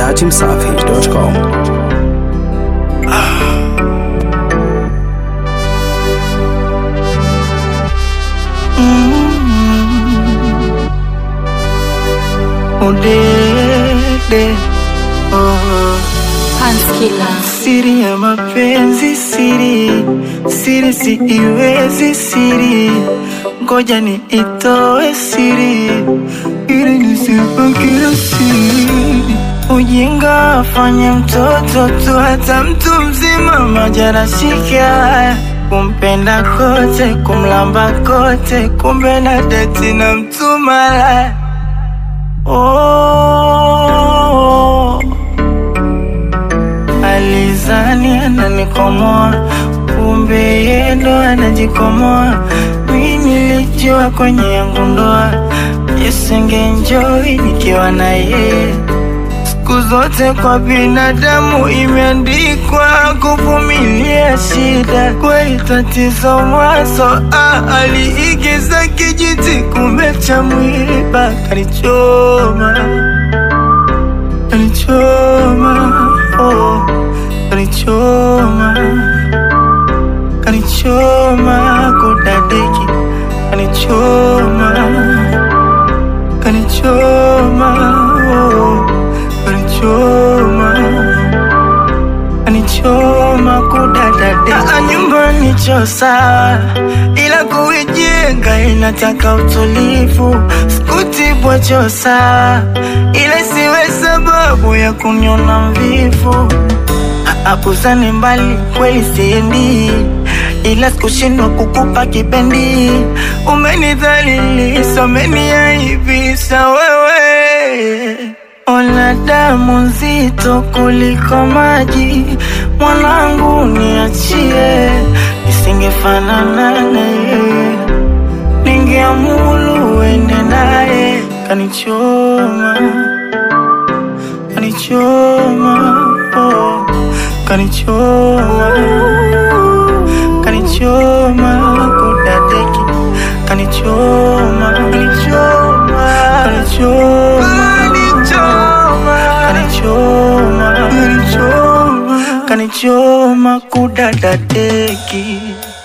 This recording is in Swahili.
dachimsafi.com. Udede oh. Panskila Siri ya mapenzi siri siri si iwezi siri ngoja ni itoe siri ili nisipakile siri ujinga afanye mtoto tu hata mtu mzima majarashika kumpenda kote kumlamba kote kumbe na deti na mtu malaya oh. Alizani ananikomoa, kumbe yeye ndo anajikomoa. Mi nilijua kwenye yangu ndoa yesengenjoi nikiwa na yeye. Siku zote kwa binadamu imeandikwa kuvumilia shida, kweli tatizo mwanzo. Ah, aliigiza kijiti, kumbe cha mwiba kanichoma kanichoma oh, kanichoma kanichoma kudadeki kanichoma kanichoma oh, kanichoma kanichoma kudadadeki Ah, nyumbani cho sawa ila kuijenga inataka utulivu sikutibwa cho sawa ila siwe sababu ya kuniona mvivu apuzane mbali kweli siendi ila sikushindwa kukupa kipendi umenidhalilisha umeniaibisha wewe ona damu nzito kuliko maji mwanangu niachie nisingefanana naye ningeamulu uende naye kanichoma kanichoma oh, kanichoma kanichoma kudadeki kanichoma kanichoma kanichoma kanichoma kanichoma kanichoma kudadadeki